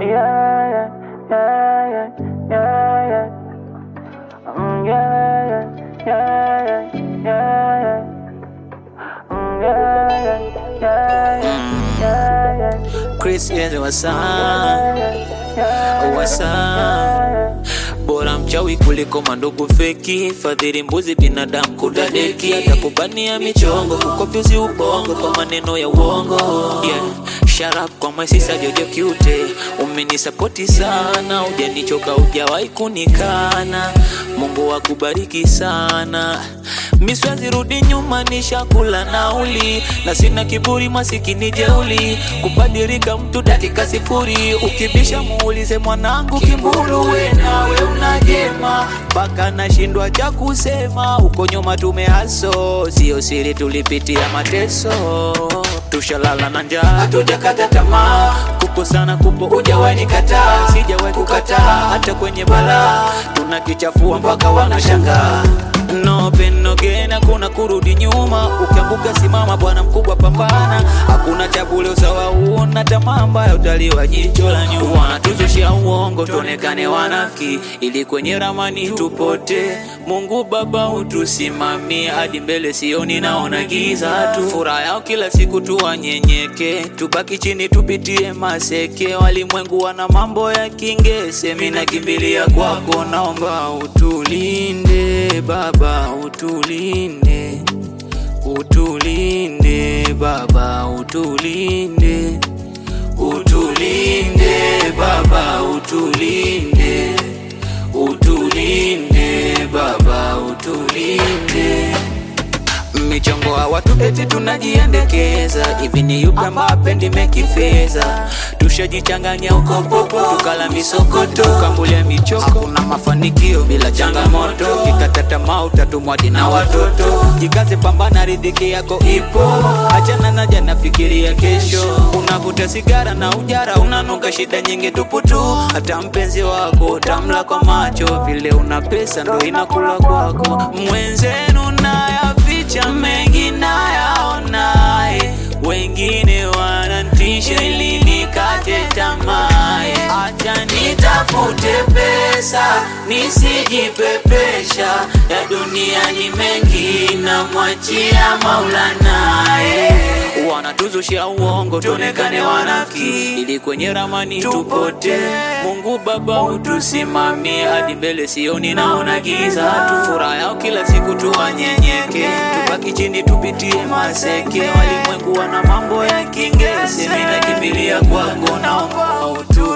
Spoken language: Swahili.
Yeah, yeah, yeah, yeah, yeah, yeah. Mm, yeah, yeah, yeah, yeah, yeah, yeah. Mm, yeah, yeah, yeah, yeah, yeah, yeah. Chris is wasa Yeah, yeah, wasa bora mchawi kuliko mandugu feki, fadhili mbuzi binadamu kudadeki, atakubania michongo kukofyuzi ubongo kwa maneno ya uongo yeah. Sharap kwa masisa jojo kiute, umenisapoti sana, ujanichoka ujawahi kunikana. Mungu akubariki sana, miswezi rudi nyuma, nishakula nauli na sina kiburi, masikini jeuli, kubadilika mtu dakika sifuri, ukibisha muulize mwanangu Kimbulu, we nawe unajema mpaka nashindwa cha kusema. Uko nyuma tumehaso, sio siri, tulipitia mateso, tushalala na njaa, hatujakata tamaa, kukosana kupo, hujawahi nikataa, sijawahi kukataa, hata kwenye balaa tunakichafua mpaka wanashangaa. No pain no gain, hakuna kurudi nyuma. Ukianguka simama, bwana mkubwa pambana. Hakuna cha bure, usawa una tamaa mbaya, utaliwa jicho la nyuma. Wanatuzushia uongo, tuonekane wanafiki, ili kwenye ramani tupote. Mungu Baba utusimamie hadi mbele, sioni naona giza tu. Furaha yao kila siku tuwanyenyeke, tubaki chini tupitie maseke. Walimwengu wana mambo ya kingese, mimi nakimbilia kwako, naomba utulinde Baba, utulinde, utulinde Baba, utulinde, utulinde Baba, utulinde, utulinde Baba, utulinde michongo wa watu eti tunajiendekeza hivi ni yupi ambaye apendi mekifeza tushajichanganya uko popo tukala misokoto kambulia michoko hakuna mafanikio bila changamoto kikata tamaa utatumwadi na watoto jikaze pambana ridhiki yako ipo achana na jana fikiria kesho unavuta sigara na ujara unanuka shida nyingi tupu tu hata mpenzi wako utamla kwa macho vile una pesa ndo inakula kwako mwenzenu nayaficha mengi nayaonaye wengine wanantisha ili nikate tamaye acha nitafute pesa nisijipepesha ya dunia ni mengi namwachia maulanaye wanatuzushia uongo tuonekane wanafiki ili kwenye ramani tupote mungu baba utusimamie hadi mbele sioni naona giza tu furaha yao kila siku tuwanyenyeke tubaki chini tupitie maseke walimwengu wana mambo ya kingese mina kimbilia kwako naomba utu